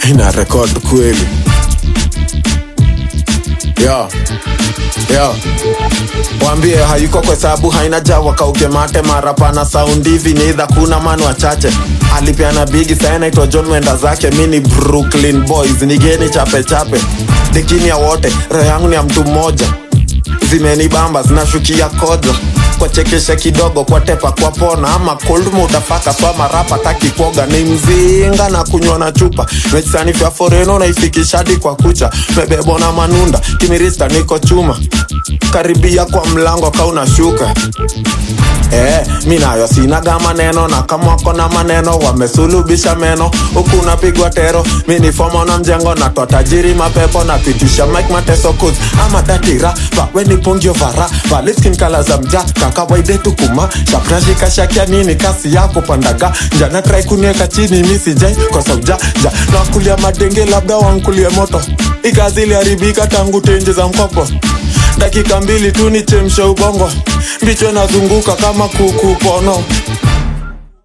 ina rekod kweli yo yo wambie hayuko kwa sababu haina jawa kauke mate mara pana saundi hivi ni idha kuna manu wachache alipeana bigi saa naitwa john mwenda zake mi ni brooklyn boys nigeni chape chape dekini ya wote roho yangu ni ya mtu mmoja zimenibamba zinashukia kodha kwa chekesha kidogo kwa tepa kwa pona ama koldmo utafaka swama rapa taki kuoga ni mzinga na kunywa na chupa mechisanifya foreno naifikishadi kwa kucha mebebo na manunda kimirista niko chuma karibia kwa mlango kaunashuka Eh, mi nayo sinaga maneno na kama wako na maneno wamesulubisha meno huku unapigwa tero mi ni fomo na mjengo na twa tajiri mapepo na pitisha mike mateso kuz ama datira pa weni pongio vara valiskin kala za mja kakawaide tukuma shaprashikashakia nini kasi yako pandaga njana trai kunieka chini mi sijai kwa sauja ja nakulia madenge labda wankulie moto ikazili haribika tangu tenje za mkopo dakika mbili tu nichemshe ubongo mbicho nazunguka kama kuku pono